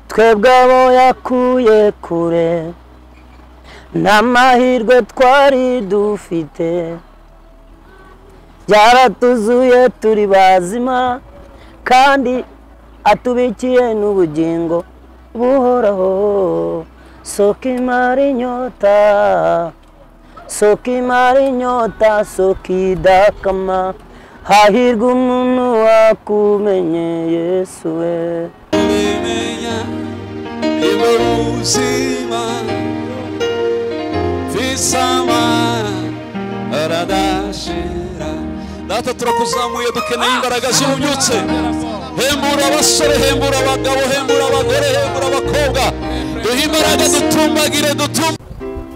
twebwe abo yakuye kure n'amahirwe twari dufite byaratuzuye turi bazima kandi atubikiye n'ubugingo buhoraho soka imara inyota soka imara inyota soka idakama hahirwa umuntu wakumenye yesu we bimenya niba ubuzima bisamara aradashira data turakuzamuye dukeneye imbaraga z'ububyutse hembura abasore hembura abagabo hembura abagore hembura abakobwa duhe imbaraga dutumbagire dutumbe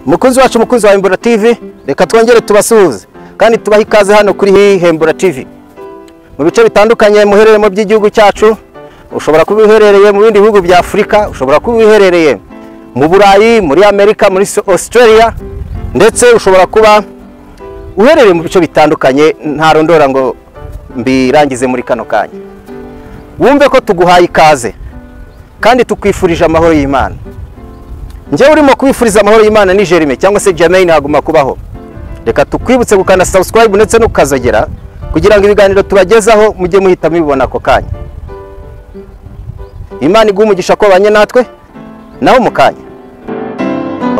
mukunzi wacu mukunzi wa hembura tivi reka twongere tubasuhuze kandi tubahe ikaze hano kuri hembura tivi mu bice bitandukanye muherereyemo by'igihugu cyacu ushobora kuba uherereye mu bindi bihugu bya afurika ushobora kuba uherereye mu burayi muri amerika muri So- australia ndetse ushobora kuba uherereye mu bice bitandukanye ntarondora ngo mbirangize muri kano kanya wumve ko tuguhaye ikaze kandi tukwifurije amahoro y'imana njyewe urimo kubifuriza amahoro y'imana ni jerime cyangwa se jamaine haguma kubaho reka tukwibutse gukanda subscribe ndetse no kukazogera kugira ngo ibiganiro tubagezaho mujye muhita mubibona ako kanya imana iguha umugisha ko banye natwe naho mu kanya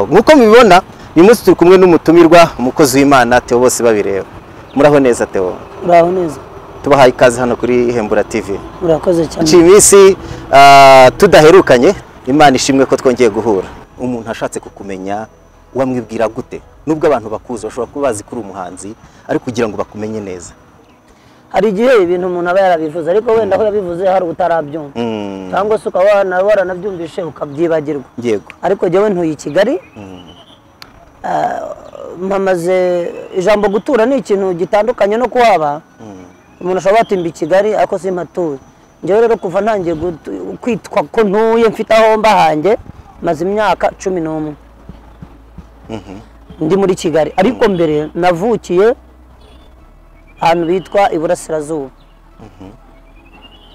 nk'uko mubibona uyu munsi turi kumwe n'umutumirwa umukozi w'imana theo bose babireba muraho neza theo uraho neza tubahaye ikaze hano kuri hembura tv urakoze cyane haciye iminsi ah, tudaherukanye imana ishimwe ko twongeye guhura umuntu ashatse kukumenya wamwibwira gute nubwo abantu bakuzi bashobora kuba bazi ko uri umuhanzi ariko kugira ngo bakumenye neza hari igihe ibintu umuntu aba yarabivuze ariko wenda aho yabivuze hari utarabyumva Mm, cyangwa se ukaba wana- waranabyumvishe ukabyibagirwa yego ariko jyewe ntuye i kigali Ah, mpamaze ijambo gutura ni ikintu gitandukanye no kuhaba umuntu ashobora kuba yatimba i kigali ariko simpatuye njyewe rero kuva ntangiye gutu- kwitwa ko ntuye mfite aho mba hanjye maze imyaka cumi n'umwe ndi muri kigali ariko mbere navukiye ahantu bitwa iburasirazuba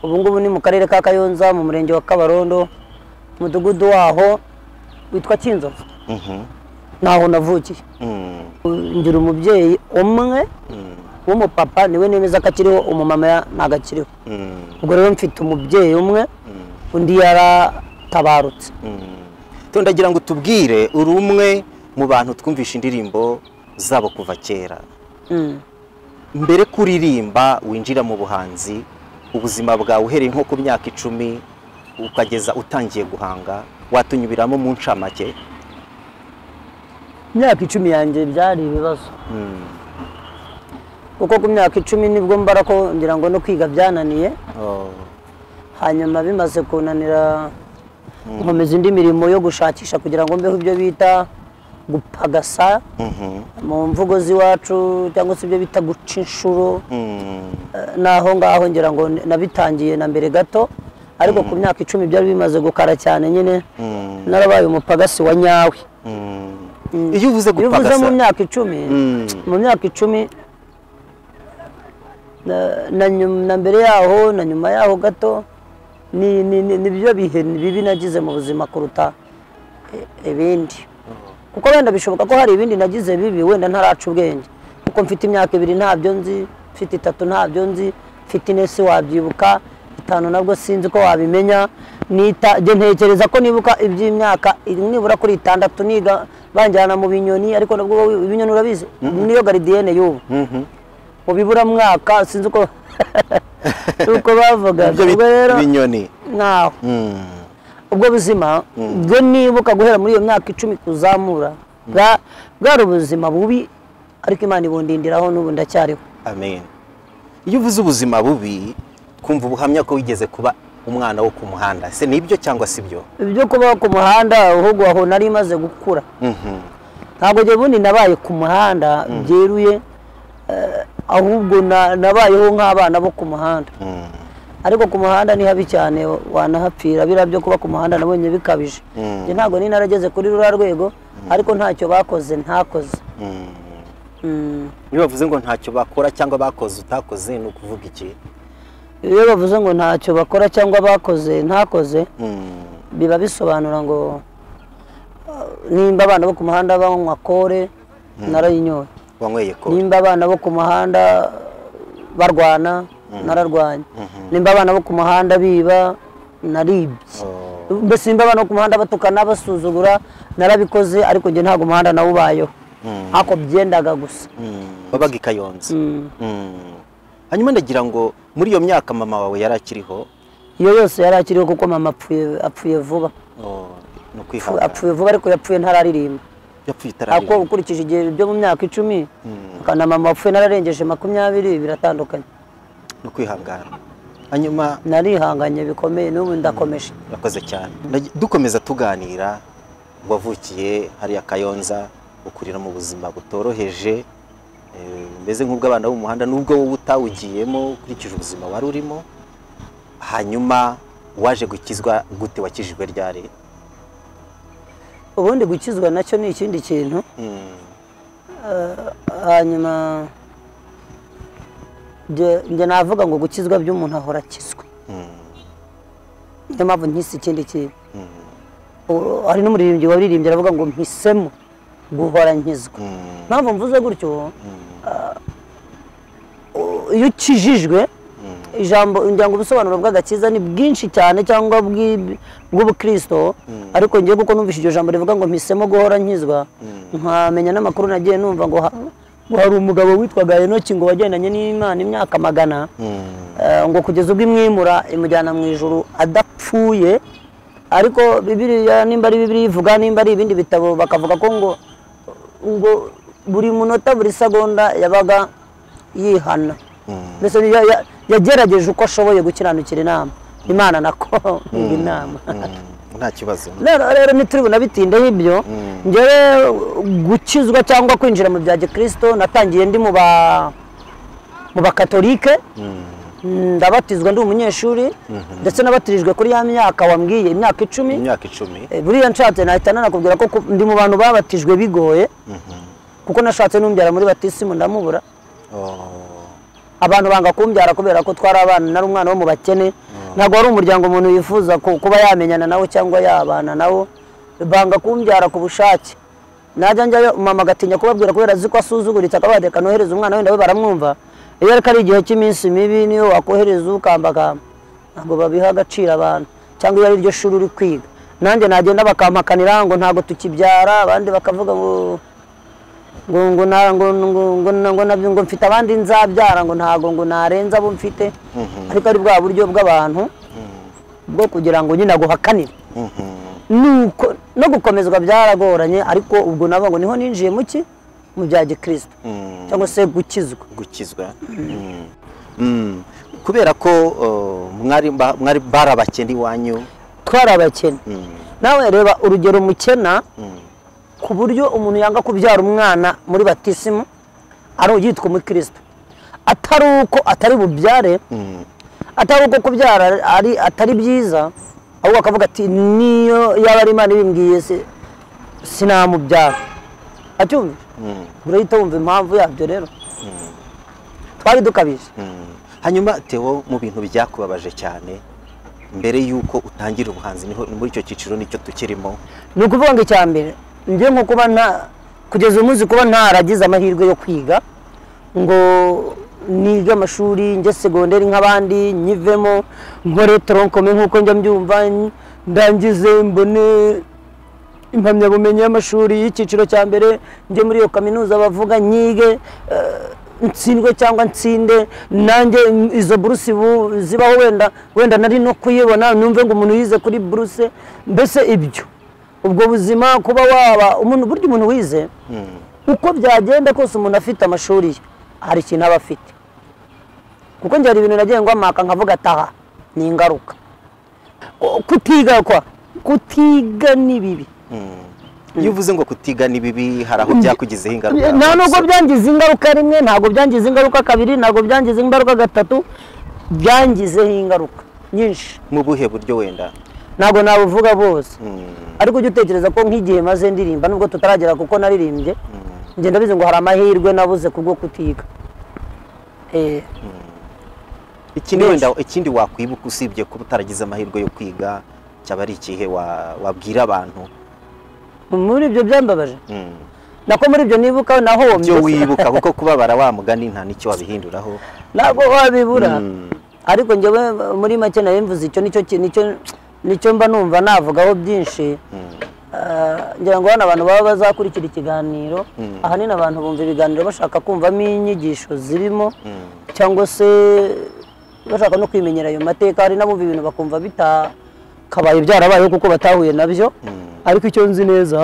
ubu ngubu ni mu karere ka kayonza mu murenge wa kabarondo umudugudu waho witwa kinzovu Mhm, naho navukiye mm, ngira umubyeyi umwe w'umupapa niwe nemeza ko akiriho umumama ya- ntago akiriho mm, ubwo rero mfite umubyeyi umwe undi yaratabarutse mm. Theo, ndagira ngo tubwire uri umwe mu bantu twumvisha indirimbo zabo kuva kera Mm. mbere ko uririmba winjira mu buhanzi ubuzima bwawe uhereye nko ku myaka icumi ukageza utangiye guhanga watunyubiramo mu ncamake imyaka icumi yanjye byari ibibazo Mm, kuko ku myaka icumi nibwo mbara ko ngira ngo no kwiga byananiye oh, hanyuma bimaze kunanira nkomeza indi mirimo yo gushakisha kugira ngo mbeho ibyo bita gupagasa mhm, mu mvugo z'iwacu cyangwa se ibyo bita guca inshuro mm, naho ngaho ngira ngo nabitangiye na mbere gato ariko ku myaka icumi byari bimaze gukara cyane nyine mm, narabaye umupagasi wa nyawe mm. Mm. iyo uvuze iyo uvuze mu gupagasa myaka icumi Mm. mu myaka icumi na- na nyum- na mbere yaho na nyuma yaho gato ni ni- ni- nibyo bihe bibi nagize mu buzima kuruta i- ibindi kuko wenda bishoboka ko hari ibindi nagize bibi wenda ntaraca ubwenge kuko mfite imyaka ibiri ntabyo nzi mfite itatu ntabyo nzi mfite ine si wabyibuka itanu nabwo sinzi ko wabimenya nita jye ntekereza ko nibuka iby'imyaka nibura kuri itandatu niga banjyana mu binyoni ariko nabwo wowe ibinyoni urabizi niyo garidiyene y'ubu Mhm. mu biburamwaka sinzi uko uko bavugaga ibyo ubwo rero bita ibinyoni ntaho Mm, ubwo buzima bwo nibuka guhera muri iyo myaka icumi kuzamura bwa- bwari ubuzima bubi ariko imana ibundindiraho n'ubu ndacyariho amen iyo uvuze ubuzima bubi kumva ubuhamya ko wigeze kuba umwana wo ku muhanda se nibyo cyangwa si byo ibyo kubaho ku muhanda ahubwo aho nari maze gukura Mhm, ntabwo njye bundi nabaye ku muhanda byeruye eh, ahubwo na- nabayeho nk'abana bo ku muhanda mm, ariko ku muhanda ni habi cyane wanahapfira biriya byo kuba ku muhanda nabonye bikabije Mm. Njye ntabwo ni narageze kuri ruriya rwego ariko ntacyo bakoze ntakoze mm. Mm. iyo bavuze ngo ntacyo bakora cyangwa bakoze utakoze ni ukuvuga iki iyo bavuze ngo ntacyo bakora cyangwa bakoze ntakoze Mm, biba bisobanura ngo uh, nimba abana bo ku muhanda banywa kore narayinyoye wanyweye ko nimba abana bo ku muhanda barwana nararwanye nimba abana bo ku muhanda biba naribye mbese nimba abana bo ku muhanda batukana basuzugura narabikoze ariko njye ntabwo umuhanda nawubayeho ariko byendaga gusa wabaga i kayonza Mm. Mm. hanyuma ndagira ngo muri iyo myaka mama wawe yari akiriho iyo yose yari akiriho kuko mama apfuye apfuye vuba Oh, Apfu- ni ukwihangana apfuye vuba ariko yapfuye ntararirimba yapfuye ariko itararirimba ukurikije igihe byo mu myaka icumi na mama wapfuye nararengeje makumyabiri biratandukanye ni ukwihangana hanyuma narihanganye bikomeye n'ubu ndakomeje Urakoze cyane Ndagi- dukomeza tuganira wavukiye hariya kayonza ukurira mu buzima butoroheje eh, mbese nk'ubw'abana bo mu muhanda nubwo wowe utawugiyemo ukurikije ubuzima wari urimo hanyuma waje gukizwa gute wakijijwe ryari ubundi gukizwa nacyo ni ikindi kintu Mm, hanyuma njye- njye navuga ngo gukizwa by'umuntu ahora akizwe mm, niyo mpamvu nkisi ikindi kintu mm, U- hari n'umuririmbyi waririmbye aravuga ngo mpisemo guhora nkizwa mm, mpamvu mvuze gutyo mm, iyo ukijijwe mm, ijambo ngira ngo ubusobanuro bw'agakiza ni bwinshi cyane cyangwa bw'i- bw'ubukristo ariko ngiye kuko numvise iryo jambo rivuga ngo mpisemo guhora nkizwa nkamenya n'amakuru nagiye numva ngo ha- ngo hari umugabo witwaga enoki ngo wagendanye n'imana imyaka magana mm, Eh, ngo kugeza ubwo imwimura imujyana mu ijuru adapfuye ariko bibiriya nimba ari bibiri ivuga nimba ari ibindi bitabo bakavuga ko ngo ngo buri munota buri segonda yabaga yihana mbese ya- ya- yagerageje uko ashoboye gukiranukira inama imana nako yiga inama mm, nta kibazo rero rero ntituri bunabitindeho ibyo njyewe gukizwa cyangwa kwinjira mu bya gikirisito natangiye ndi mu ba mu bakatolike ndabatizwa ndi umunyeshuri ndetse nabatirijwe kuri ya myaka wambwiye imyaka icumi imyaka icumi Eh, buriya nshatse nahita nanakubwira ko ku- ndi mu bantu babatijwe bigoye kuko nashatse n'umbyara muri batisimu ndamubura Oh, abantu banga kumbyara kubera ko twari abana nari umwana wo mu bakene ntabwo wari umuryango umuntu yifuza ku- kuba yamenyana nawo cyangwa yabana nawo banga kumbyara ku bushake najya njyayo mama agatinya kubabwira kubera azi ko asuzuguritse akavuga ati reka nohereze umwana wenda we baramwumva iyo ariko ari igihe cy'iminsi mibi niyo wakohereza ukambakamba ntabwo babiha agaciro abantu cyangwa iyo ari ryo shuri uri kwiga nanjye nagenda bakampakanira ngo ntabwo tukibyara abandi bakavuga ngo ngo ngo na- ngo ngo- ngo na- ngo nabyo ngo mfite abandi nzabyara ngo ntago ngo narenza abo mfite ariko ari bwa buryo bw'abantu bwo kugira ngo nyine aguhakanire mhm, nuko no gukomezwa byaragoranye ariko ubwo nabo ngo niho ninjiye mu ki mu bya gikirisito mm. cyangwa se gukizwa gukizwa Mm. kubera ko uh, mwari ba- mwari bari abakene iwanyu twari abakene nawe reba urugero mukena ku buryo umuntu yanga kubyara umwana muri batisimu ari uyitwa umukristo atari uko atari bubyare atari uko kubyara ari atari byiza ahubwo akavuga ati niyo yaba ari imana ibimbwiye se- sinamubyara acyumvira urahita wumva impamvu yabyo rero twari dukabije Mm. hanyuma tewo mu bintu byakubabaje cyane mbere y'uko utangira ubuhanzi niho muri icyo cyiciro nicyo tukirimo ni ukuvuga ngo icya mbere njye nko kuba nta kugeza umunsi kuba ntaragize amahirwe yo kwiga ngo nige amashuri njye segonderi nk'abandi nyivemo nkore toronkome nk'uko njya mbyumva ndangize mbone impamyabumenyi y'amashuri y'icyiciro cya mbere njye muri iyo kaminuza bavuga nyige eh, ntsindwe cyangwa ntsinde nanjye izo buruse bu- zibaho wenda wenda nari no kuyibona numve ngo umuntu yize kuri buruse mbese ibyo ubwo buzima kuba waba umuntu burya umuntu wize uko byagenda kose umuntu afite amashuri ye hari ikintu aba afite kuko njye hari ibintu nagiye ngwamaka nkavuga ataha ni ingaruka O- kutiga kwa kutiga ni bibi iyo uvuze ngo kutiga ni bibi hari aho byakugizeho ingaruka nta nubwo rwose. byangize ingaruka rimwe ntabwo byangize ingaruka kabiri ntabwo byangize ingaruka gatatu byangizeho ingaruka nyinshi mu buhe buryo wenda ntabwo nabuvuga bose Mm. ariko ujya utekereza ko nk'igihe maze ndirimba nubwo tutaragera kuko naririmbye ngenda bize ngo hari amahirwe nabuze kubwo kutiga Eh, ikindi Menshi. wenda ikindi wakwibuka usibye kuba utaragize amahirwe yo kwiga cyaba ari ikihe wa- wabwira abantu muri ibyo byambabaje Mm. nako muri ibyo nibukaho naho ibyo womye wibuka kuko kubabara wa mugani nta n'icyo wabihinduraho ntabwo wabibura Mm. ariko njyewe muri make nayo mvuze icyo nicyo ki- nicyo nicyo mba numva navugaho byinshi Eh, ngira ngo hano abantu baba bazakurikira ikiganiro ahanini abantu bumva ibiganiro bashaka kumvamo inyigisho zirimo cyangwa se bashaka no kwimenyera ayo mateka hari n'abumva ibintu bakumva bitakabaye byarabayeho kuko batahuye nabyo ariko icyo nzi neza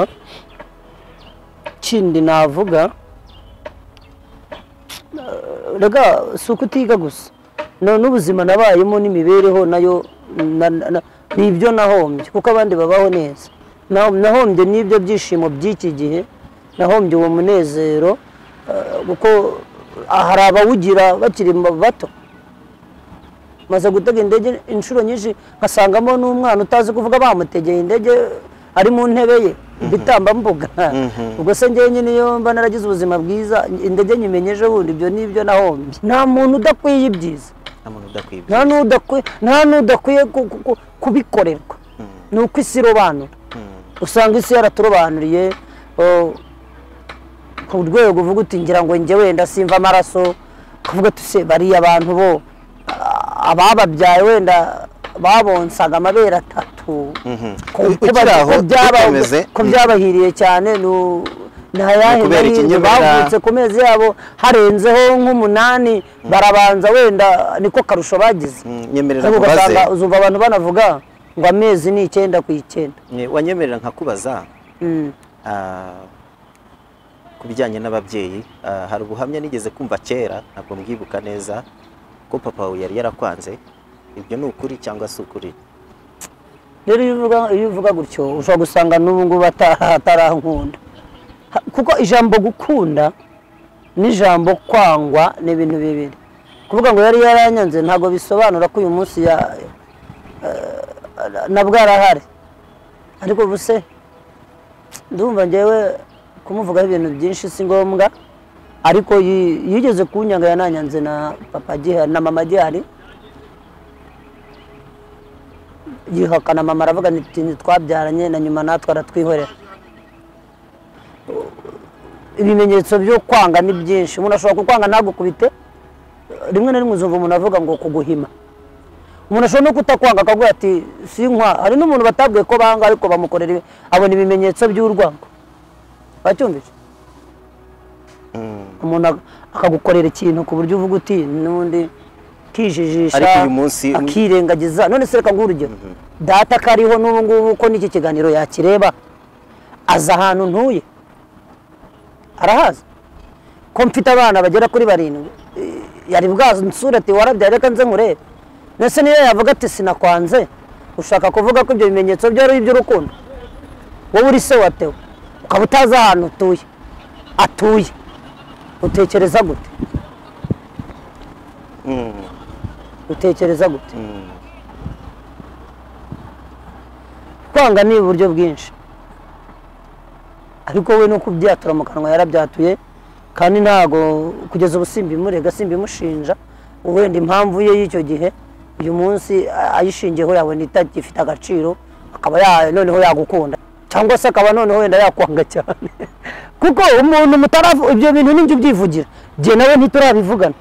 kindi navuga rega si ukutiga gusa No- n'ubuzima nabayemo n'imibereho nayo na- na- ni ibyo nahombye kuko abandi babaho neza Na- nahombye n'ibyo byishimo by'iki gihe nahombye uwo munezero eh, kuko hari abawugira bakiri bato maze gutega indege inshuro nyinshi nkasangamo n'umwana utazi kuvuga bamutegeye indege ari mu ntebe ye bitambambuga ubwo se njyewe nyine iyo mba naragize ubuzima bwiza indege nyimenyeje bundi ibyo ni ibyo nahombye nta muntu udakwiye ibyiza nta muntu udakwibye nta n'udakwiye nta n'udakwiye ku- ku- ku- kubikorerwa ni uko isi irobanura usanga isi yaraturobanuriye o, ku rwego uvuga uti ngira ngo njye wenda simva amaraso kuvuga uti se bariya abantu bo a- abababyaye wenda babonsaga amabere atatu Ku- Ukiri kuba- aho, ko byaba- dukomeze. ko byabahiriye cyane ni u- ni ayahe Ni ukubera mahirwe ikinyobera. bavutse ku mezi yabo harenzeho nk'umunani barabanza wenda niko karusho bagize nyemerera ariko nkubaze ugasanga uzumva abantu banavuga ngo amezi ni icyenda ku icyenda Ne- wanyemerera nkakubaza Mm. ah, ku bijyanye n'ababyeyi ah, hari ubuhamya nigeze kumva kera ntabwo mbwibuka neza ko papa wawe yari yarakwanze ibyo ni ukuri cyangwa si ukuri rero iyo uvuga iyo uvuga gutyo ushobora gusanga n'ubu ngubu ata- atarankunda Ha- kuko ijambo gukunda n'ijambo kwangwa ni ibintu bibiri kuvuga ngo yari yaranyanze ntabwo bisobanura ko uyu munsi ya- eh, na bwarahari ariko ubu se ndumva njyewe kumuvugaho ibintu byinshi si ngombwa ariko yi- yigeze kunyanga yananyanze na papa agihari na mama agihari yihakana mama aravuga ati ntitwabyaranye na nyuma natwe aratwihorera ibimenyetso byo kwanga ni byinshi umuntu ashobora kukwanga ntagukubite rimwe na rimwe uzumva umuntu avuga ngo kuguhima umuntu ashobora no kutakwanga akavuga ati sinkwa hari n'umuntu batabwiye ko banga ariko bamukorera ibi- abona ibimenyetso by'urwango wacyumvise umuntu ak- akagukorera ikintu ku buryo uvuga uti n'undi kijijisha Ariko uyu munsi- akirengagiza none se reka nguhe urugero data ko ariho n'ubu ngubu ko n'iki kiganiro yakireba aza ahantu ntuye arahazi ko mfite abana bagera kuri barindwi eh, yari bwansura ati warabyaye reka nze nkurebe ndetse niyo yavuga ati sinakwanze ushaka kuvuga ko ibyo bimenyetso byari iby'urukundo wowe uri se watewe ukaba utazi ahantu utuye atuye utekereza gute utekereza gute kwanga ni uburyo bwinshi ariko we no kubyatura mu kanwa yarabyatuye kandi ntago kugeza ubu simbimurega simbimushinja wenda impamvu ye y'icyo gihe uyu munsi a- ayishingiyeho yabona itagifite agaciro akaba ya- noneho yagukunda cyangwa se akaba noneho wenda yakwanga cyane kuko umuntu mutaravu ibyo bintu ni njye ubyivugira jye nawe ntiturabivugana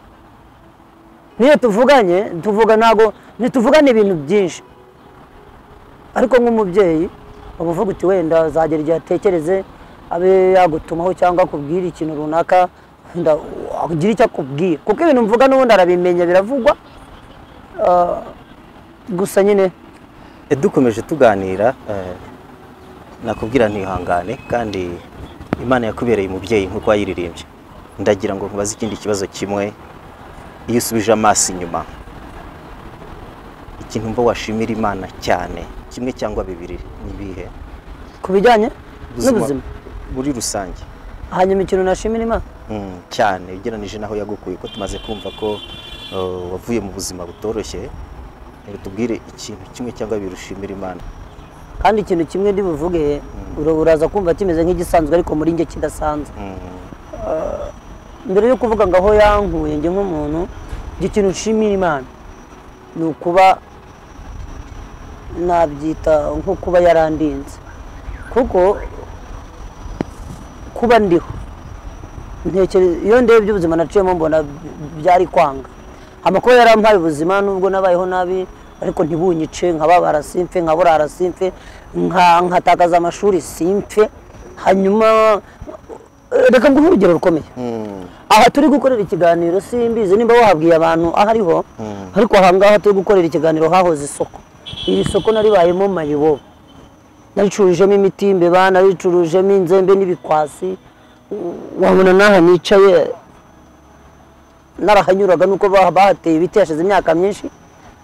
niyo tuvuganye tuvuga ntago ntituvugana ibintu byinshi ariko nk'umubyeyi uba uvuga uti wenda azagera igihe atekereze abe yagutumaho cyangwa akubwira ikintu runaka wenda agira icyo akubwira kuko ibintu mvuga n'ubundi arabimenya biravugwa Ah, gusa nyine Eh, dukomeje tuganira eh, nakubwira ntihangane kandi imana yakubereye umubyeyi nk'uko wayiririmbye ndagira ngo nkubaze ikindi kibazo kimwe iyo usubije amaso inyuma ikintu mba washimira imana cyane kimwe cyangwa bibiri ni ibihe ku bijyanye Ubuzima n'ubuzima muri rusange hanyuma ikintu nashimira imana Mm, cyane ugereranyije n'aho yagukuye ko tumaze kumva ko eh, wavuye mu buzima butoroshye rero tubwire ikintu kimwe cyangwa bibiri ushimira imana kandi ikintu kimwe ndibuvuge ura- uraza kumva kimeze nk'igisanzwe ariko muri njye kidasanzwe Ah, mbere yo kuvuga ngo aho yankuye njye nk'umuntu njye ikintu nshimira imana ni ukuba nabyita nko kuba yarandinze kuko kuba ndiho ntekereza iyo ndebye ubuzima naciyemo mbona byari kwanga amakuba yarampaye ubuzima nubwo nabayeho nabi ariko ntibunyice nkababara simfe nkaburara simfe nka- nkatakaza amashuri simfe hanyuma reka nguhe urugero rukomeye aha turi gukorera ikiganiro simbizi nimba wahabwiye abantu aho ariho ariko ahangaha turi gukorera ikiganiro hahoze isoko iri soko naribayemo mayibobo naricurujemo imiti y'imbeba naricurujemo inzembe n'ibikwasi wabona n'aha nicaye narahanyuraga nuko bah- bahateye ibiti hashize imyaka myinshi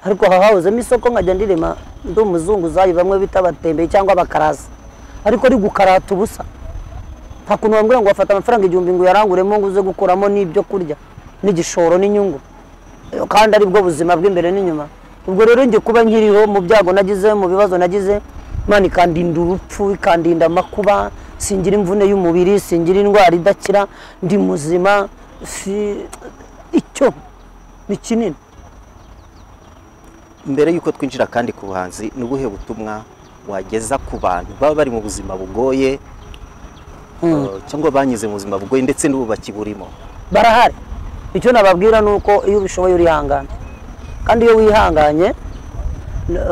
ariko aha hahozemo isoko nkajya ndirema ndi umuzunguzayi bamwe bita abatembeye cyangwa abakarasi ariko ari gukarata ubusa nta kuntu wambwira ngo wafata amafaranga igihumbi ngo uyaranguremo ngo uze gukuramo n'ibyo kurya n'igishoro n'inyungu Eh, kandi ari bwo buzima bw'imbere n'inyuma ubwo rero njye kuba nkiriho mu byago nagize mu bibazo nagize imana ikandinda urupfu ikandinda amakuba singira imvune y'umubiri singira indwara idakira ndi muzima si icyo ni kinini mbere y'uko twinjira kandi ku buhanzi ni ubuhe butumwa wageza ku bantu baba bari mu buzima bugoye eh, cyangwa banyuze mu buzima bugoye ndetse n'ubu bakiburimo barahari icyo nababwira ni uko iyo ubishoboye urihangana kandi iyo wihanganye n-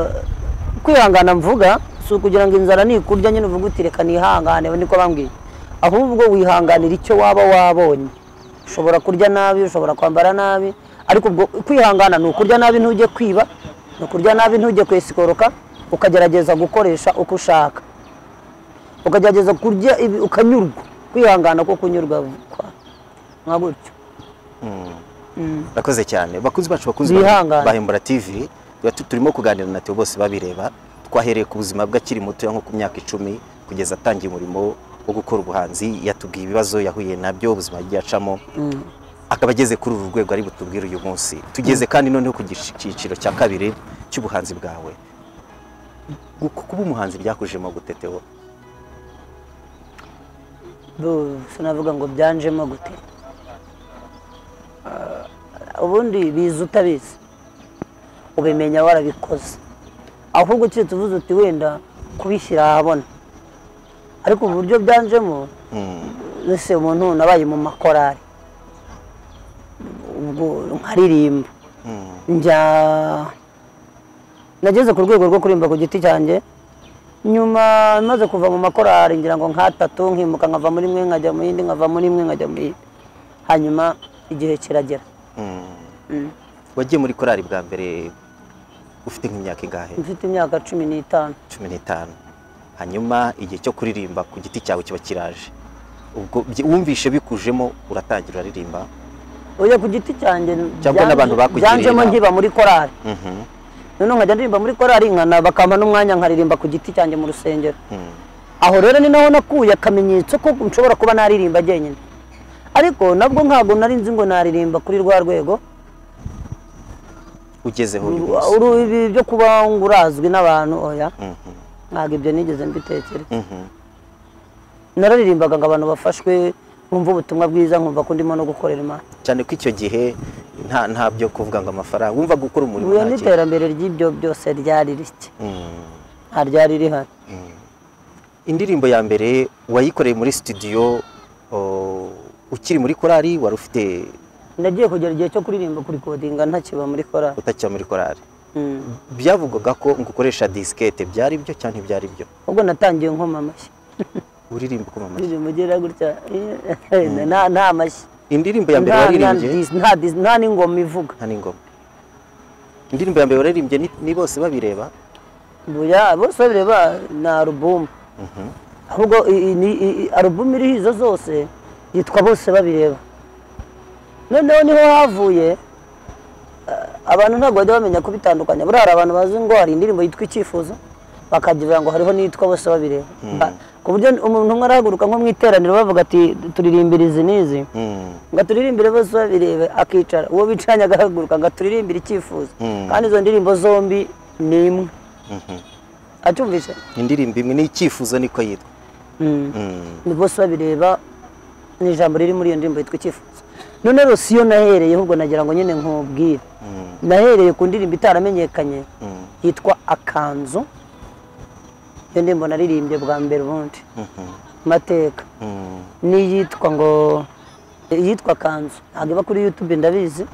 kwihangana mvuga si ukugira ngo inzara nikurya nyine uvuga uti reka nihangane niko bambwiye ahubwo wihanganira icyo waba wabonye ushobora kurya nabi ushobora kwambara nabi ariko ubwo kwihangana ni ukurya nabi ntujye kwiba ni ukurya nabi ntujye kwesikoroka ukagerageza gukoresha uko ushaka ukagerageza kurya ibi ukanyurwa kwihangana ko kunyurwa kwa- nka gutyo urakoze cyane bakunzi bacu bakunzi Bihangane. bahembura tv tuba tu- turimo kuganira na Theo bose babireba twahereye ku buzima bwe akiri muto nko ku myaka icumi kugeza atangiye umurimo wo gukora ubuhanzi yatubwiye ibibazo yahuye nabyo ubuzima yagiye acamo akaba ageze kuri uru rwego ari butubwire uyu munsi tugeze kandi noneho ku gici- cyiciro cya kabiri cy'ubuhanzi bwawe Gu- kuba umuhanzi byakujemo guteteho Bu- sinavuga ngo byanjemo gute Ah, ubundi biza utabizi ubimenya warabikoze ahubwo keretse uvuze uti wenda kubishyira ahabona ariko uburyo byanjemo ese umuntu nabaye mu makorari ubwo nkaririmba njya nageze ku rwego rwo kuririmba ku giti cyanjye nyuma maze kuva mu makorari ngira ngo nkatatu nkimuka nkava muri imwe nkajya mu yindi nkava muri imwe nkajya mu yindi hanyuma igihe kiragera wagiye muri korari bwa mbere ufite nk'imyaka ingahe mfite imyaka cumi n'itanu cumi n'itanu hanyuma igihe cyo kuririmba ku giti cyawe kiba kiraje ubwo byi- wumvishe bikujemo uratangira uririmba oya ku giti cyanjye Cyangwa byanje- n'abantu bakugiriye byanjemo inama. nkiba muri korari noneho nkajya ndirimba muri korari nkana bakampa n'umwanya nkaririmba ku giti cyanjye mu rusengero aho rero ni naho nakuye akamenyetso ko nshobora kuba naririmba jyenyine ariko nabwo ntabwo nari nzi ngo naririmba kuri rwa rwego ugezeho uyu Uru- munsi uru- ibi byo kuba ngo urazwi n'abantu oya Mhm, ntabwo ibyo nigeze mbitekera mhm. nararirimbaga ngo abantu bafashwe nkumva ubutumwa bwiza nkumva ko ndimo no gukorera imana cyane ko icyo gihe nta nta byo kuvuga ngo amafaranga wumva gukora umurimo ubuye nta kintu. n'iterambere ry'ibyo byose ryari rike Mm. nta ryari rihari indirimbo ya mbere wayikoreye muri studio o, ukiri muri korari wari ufite nagiye kugera igihe cyo kuririmba kuri kodinga ntakiba muri korari utakiba muri korari Mm. byavugwaga ko ngo ukoresha disikete byari byo cyangwa ntibyari byo ubwo natangiye nkoma amashyi uririmba ukoma amashyi ndirimbo ugera gutya nta nta mashyi indirimbo ya mbere Nta- nta waririmbye dis- nta dis- nta n'ingoma ivuga nta n'ingoma indirimbo ya mbere waririmbye ni, ni bose babireba buya bose babireba ni alubumu ahubwo i- i- ni- i- i- alubumu iriho izo zose yitwa bose babireba noneho niho havuye eh, abantu ntabwo bajya bamenya kubitandukanya buriya hari abantu bazi ngo hari indirimbo yitwa icyifuzo bakagira ngo hariho n'iyitwa bose babireba Ah, ku buryo umuntu umwe arahaguruka nko mu iteraniro bavuga ati turirimbira izi n'izi ngo turirimbire bose babirebe akicara uwo bicaranye agahaguruka ngo turirimbire icyifuzo kandi izo ndirimbo zombi ni imwe acyumvise indirimbo imwe n'icyifuzo niko yitwa ni bose babireba ni ijambo riri muri iyo ndirimbo yitwa icyifuzo none rero si yo nahereyeho ubwo nagira ngo nyine nkubwire nahereye ku ndirimbo itaramenyekanye yitwa akanzu iyo ndirimbo naririmbye bwa mbere ubundi mateka n'iyitwa ngo iyitwa kanzu ntabwo iba kuri yutube ndabizi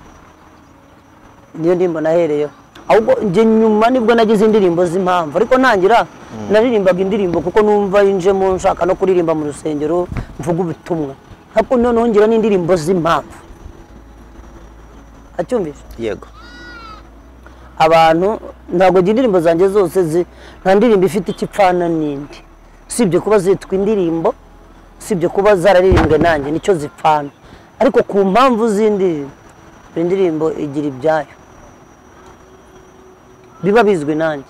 niyo ndirimbo nahereyeho ahubwo njye nyuma nibwo nagize indirimbo z'impamvu ariko ntangira naririmbaga indirimbo kuko numva yinjemo nshaka no kuririmba mu rusengero mvuga ubutumwa ariko noneho ngira n'indirimbo z'impamvu acyumvise yego abantu ntabwo njye indirimbo zanjye zose zi- nta ndirimbo ifite ikipfana n'indi usibye kuba zitwa indirimbo usibye kuba zararirimbwe nanjye nicyo zipfana ariko ku mpamvu z'indirimbo buri ndirimbo igira ibyayo biba bizwi nanjye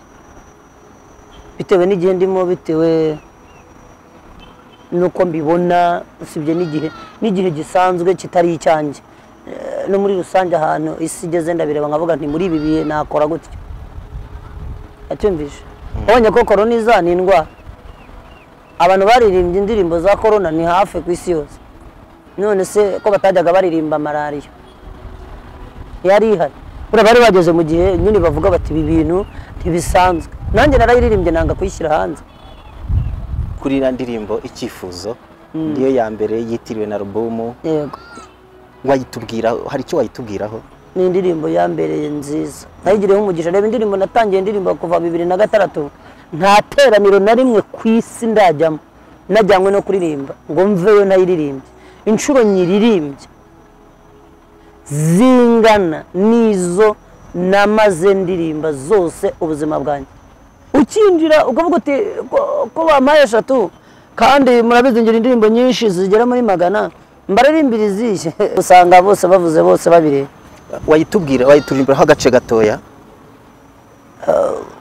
bitewe n'igihe ndimo bitewe n'uko mbibona usibye n'igihe n'igihe gisanzwe kitari icyanjye Eh, no muri rusange ahantu isi igeze ndabireba nkavuga nti muri ibi bihe nakora gutya yatumvise abonye ko korona iza ni indwara abantu baririmbye indirimbo za korona ni hafi ku isi yose none se ko batajyaga baririmba malariya yari ihari buriya bari bageze mu gihe nyine bavuga bati ibi bintu ntibisanzwe nanjye narayiririmbye nanga kuyishyira hanze kuri iriya ndirimbo icyifuzo niyo ya mbere yitiriwe na alubumu yego wayitubwiraho hari icyo wayitubwiraho ni indirimbo ya mbere nziza nayigireho umugisha reba indirimbo natangiye indirimbo kuva bibiri na gatandatu nta teraniro na rimwe ku isi ndajyamo najyanywe no kuririmba ngo mveyo nayiririmbye inshuro nyiririmbye zingana n'izo namaze ndirimba zose ubuzima bwanjye ukinjira ukavuga uti ko- ko bampaye eshatu kandi murabizi ngira indirimbo nyinshi zigera muri magana mbaririmbira izihe usanga bose bavuze bose babireba wayitubwira wayiturimbiraho agace gatoya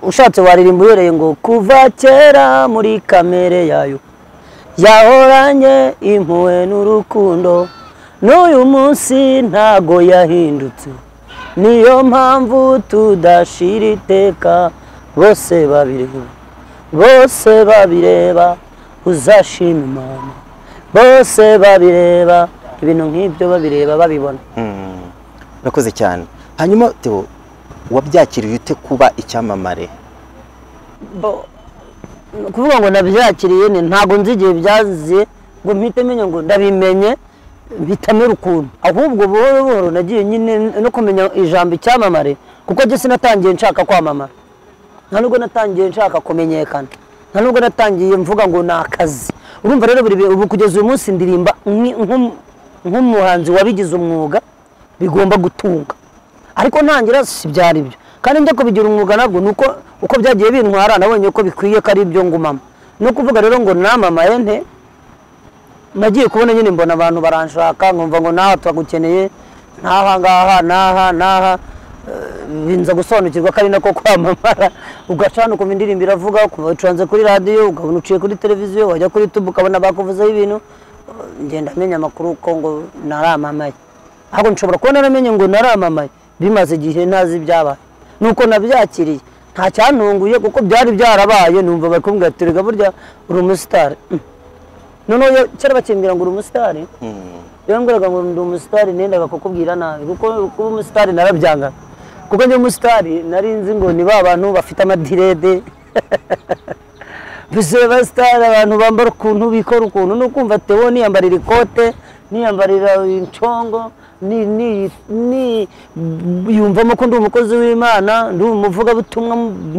ushatse waririmba uhereye ngo kuva kera muri kamere yayo yahoranye impuhwe n'urukundo n'uyu munsi ntago yahindutse niyo mpamvu tudashira iteka bose babireba bose babireba uzashima imana bose babireba ibintu nk'ibyo babireba babibona urakoze cyane hanyuma Theo wabyakiriye ute kuba icyamamare bo ni ukuvuga ngo nabyakiriye ni ntabwo nzi igihe byaziye ngo mpite menya ngo ndabimenye mpita mera ukuntu ahubwo buhoro buhoro nagiye nyine no kumenya ijambo icyamamare kuko njye sinatangiye nshaka kwamamara nta nubwo natangiye nshaka kumenyekana nta nubwo natangiye mvuga ngo ni akazi urumva rero buri ubu kugeza uyu munsi ndirimba nki- nk'um- nk'umuhanzi wabigize umwuga bigomba gutunga ariko ntangira si byari byo kandi njya kubigira umwuga nabwo ni uko uko byagiye bintwara nabonye ko bikwiye ko ari ibyo ngumamo ni ukuvuga rero ngo namamaye nte nagiye kubona nyine mbona abantu baranshaka nkumva ngo naha turagukeneye n'aha ngaha n'aha n'aha Eh, binza gusobanukirwa ko ari nako kwamamara ugacana ukumva indirimbo iravuga ukuva ucanze kuri radiyo ukabona uciye kuri televiziyo wajya kuri tubu ukabona bakuvuzeho ibintu Eh, ngenda amenya amakuru uko ngo naramamaye ahubwo nshobora kuba naramenye ngo naramamaye bimaze igihe ntazi ibyabaye nuko nabyakiriye nta cyantunguye kuko byari byarabaye numva bari kumbwira ati "Erega burya uri umusitari Mm. noneho iyo- kera bakimbwira ngo uri umusitari rero mbwiraga ngo ndi umusitari nendaga kukubwira nabi kuko kuba umusitari narabyanga kuko njye umusitari nari nzi ngo ni ba bantu bafite amadirede bizuye basitari abantu bambara ukuntu bikora ukuntu ni ukumva tewo niyambarira ikote niyambarira incongo ni- ni- ni- yumvamo ko ndi umukozi w'imana ndi umuvugabutumwa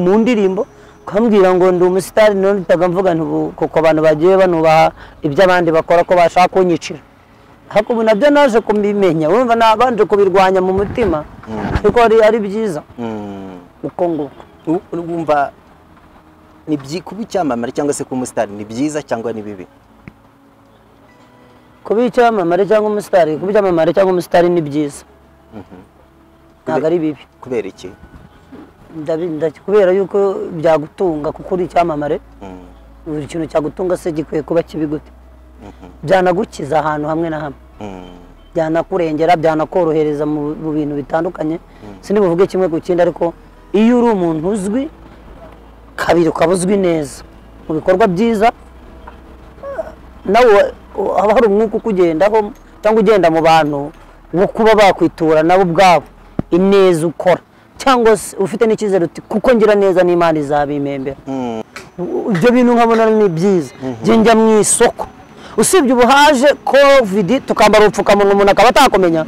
mu ndirimbo ukambwira ngo ndi umusitari none itaga mvuga nti ubu kuko abantu bagiye banubaha ibyo abandi bakora ko bashaka kunyicira ariko ubu nabyo naje kubimenya wumva nabanje kubirwanya mu mutima ariko ari ari byiza uko nguko U- wumva ni byi- kuba icyamamare cyangwa se kuba umusitari ni byiza cyangwa ni bibi kuba icyamamare cyangwa umusitari kuba icyamamare cyangwa umusitari ni byiza ntabwo ari bibi kubera iki Ndabi- nda- kubera yuko byagutunga kuko uri icyamamare Mm. buri kintu cyagutunga se gikwiye kuba kibi gute byanagukiza ahantu hamwe na hamwe Mm. byanakurengera byanakorohereza mu mu bintu bitandukanye sinibuvuge kimwe ku kindi ariko iyo uri umuntu uzwi kabiri ukaba uzwi neza mu bikorwa byiza nawe uh, haba hari umwuka ukugendaho cyangwa ugenda mu bantu wo kuba bakwitura nabo ubwabo ineza ukora cyangwa se ufite n'icyizere uti kuko ngira neza n'imana izabimembera ibyo bintu nkabona ni byiza njye njya mu isoko usibye ubu haje kovidi tukambara ubupfukamunwa umuntu akaba atakumenya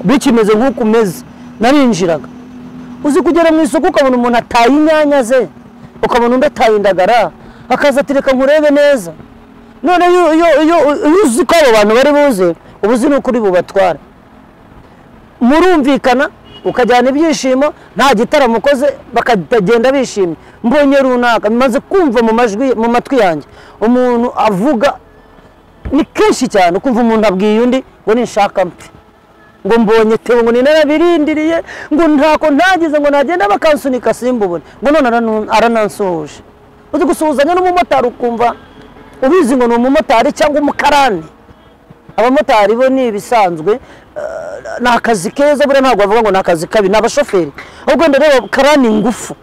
bikimeze nk'uko umeze narinjiraga uzi kugera mu isoko ukabona umuntu ataye inyanya ze ukabona undi ataye indagara akaza ati reka nkurebe neza none iyo iyo- iyo iyo uzi ko abo bantu bari buze uba uzi n'ukuri bubatwara murumvikana ukajyana ibyishimo nta gitaramo ukoze bakagenda bishimye mbonye runaka maze kumva mu majwi mu matwi yanjye umuntu avuga ni kenshi cyane ukumva umuntu abwiye undi ngo ninshaka mpe ngo mbonye tewe ngo ninarabirindiriye ngo ntako ntagize ngo nagenda bakansunika simbubone ngo none aranu- aranansuhuje uzi gusuhuzanya n'umumotari ukumva ubizi ngo ni umumotari cyangwa umukarani abamotari bo ni ibisanzwe eh, ni akazi keza buriya ntabwo bavuga ngo ni akazi kabi ni abashoferi ahubwo wenda reba karani ingufu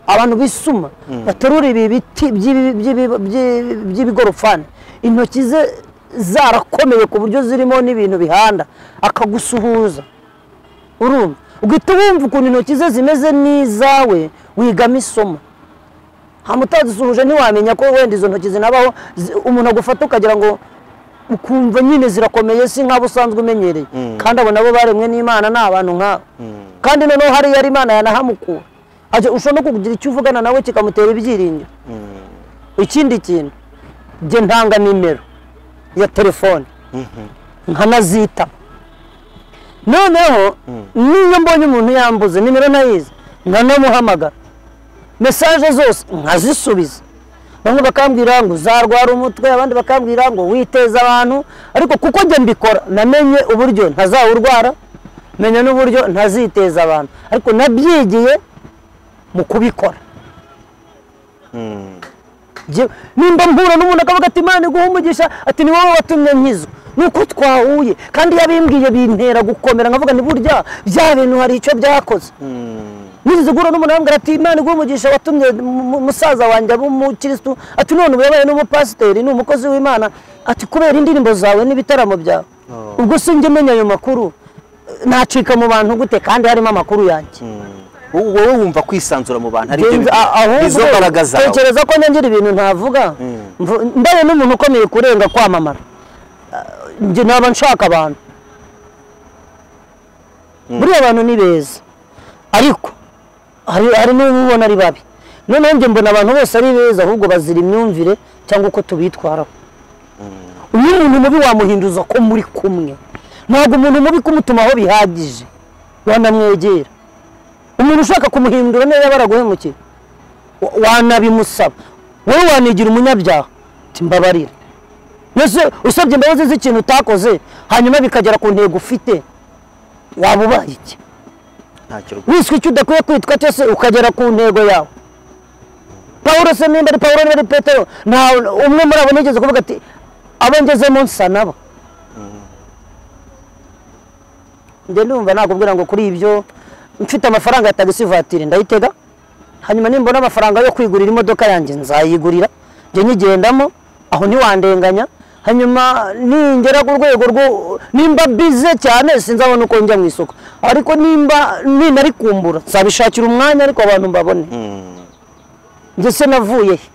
abantu bisuma baterura ibi biti by'ibi- by'ibi- by'ibi- by'ibigorofani intoki ze zarakomeye ku buryo zirimo n'ibintu bihanda akagusuhuza urumva ugahita wumva ukuntu intoki ze zimeze n'izawe wigamo isomo hano utazisuhuje ntiwamenya ko wenda izo ntoki zinabaho zi- umuntu agufata ukagira ngo ukumva nyine zirakomeye si nk'abo usanzwe umenyereye kandi abo nabo baremwe n'imana ni abantu nk'abo kandi noneho hari yari imana yanahamukura Ajya- ushobora no kugira icyo uvugana nawe kikamutera ibyiringiro ikindi kintu njye ntanga nimero ya telefone nkanazita noneho niyo mbonye umuntu yambuze nimero ntayizi nkanamuhamagara mesaje zose nkazisubiza bamwe bakambwira ngo uzarwara umutwe abandi bakambwira ngo witeze abantu ariko kuko njye mbikora namenye uburyo ntazawurwara menya n'uburyo ntaziteza abantu ariko nabyigiye mu kubikora Njye- nimba mpura n'umuntu akavuga ati imana iguhe umugisha ati ni wowe watumye nkizwa ni uko twahuye kandi iyo abimbwiye bintera gukomera nkavuga ni burya bya bintu hari icyo byakoze nigeze guhura n'umuntu arambwira ati imana iguhe umugisha watumye mu- mu- musaza wanjye aba umukirisitu ati none ubu yabaye n'umupasiteri ni umukozi w'imana ati kubera indirimbo zawe n'ibitaramo byawe ubwo sinjye menya ayo makuru nacika mu bantu gute kandi harimo amakuru yanjye wowe wumva kwisanzura mu bantu ari byo Sinzi- a- ahubwo bizo mbaraga zawe tekereza ko nongera ibintu ntavuga Mvu- ndaye n'umuntu ukomeye kurenga kwamamara Ah, njye naba nshaka abantu buriya abantu ni beza ariko hari hari n'ubu ubona ari babi noneho njye mbona abantu bose ari beza ahubwo bazira imyumvire cyangwa uko tubitwaraho uyu umuntu mubi wamuhinduza ko muri kumwe ntabwo umuntu mubi kumutumaho bihagije wanamwegera umuntu ushaka kumuhindura neza baraguhemukira wa- wanabimusaba wowe wanigira umunyabyaha uti mbabarira mbese usabye imbabazi z'ikintu utakoze hanyuma bikagera ku ntego ufite waba ubaye iki ntacyo rwose wiswe icyo udakwiye kwitwa cyose ukagera ku ntego yawe pawulo se nimba ari pawulo niba ari petero nta umwe muri abo nigeze kuvuga ati abo ngezemo nsa nabo njye ndumva nakubwira ngo kuri ibyo mfite amafaranga ya tagisi vatiri ndayitega hanyuma nimbona amafaranga yo kwigurira imodoka yanjye nzayigurira njye nyigendamo aho ntiwandenganya hanyuma ningera ku rwego rwo nimba bize cyane sinzabona uko njya mu isoko ariko nimba ninari kumbura nzabishakira umwanya ariko abantu mbabone njye se navuye he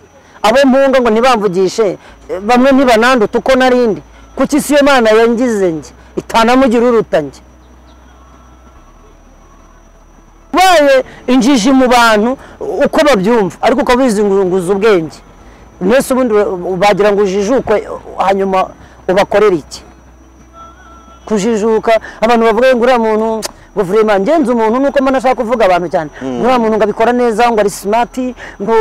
abo mpunga ngo ntibamvugishe eh, bamwe ntibananduta uko narindi kuki si yo mana yangize njye itanamugira uruta njye ubaye injiji mu bantu uko babyumva ariko ukaba wizunguza ubwenge mwese ubundi bagira ngo ujijukwe hanyuma ubakorere iki kujijuka abantu bavuga ngo uriya muntu ngo vurema ngenzi umuntu nuko mbona ashaka kuvuga abantu cyane uriya muntu ngo abikora neza ngo ari simati ngo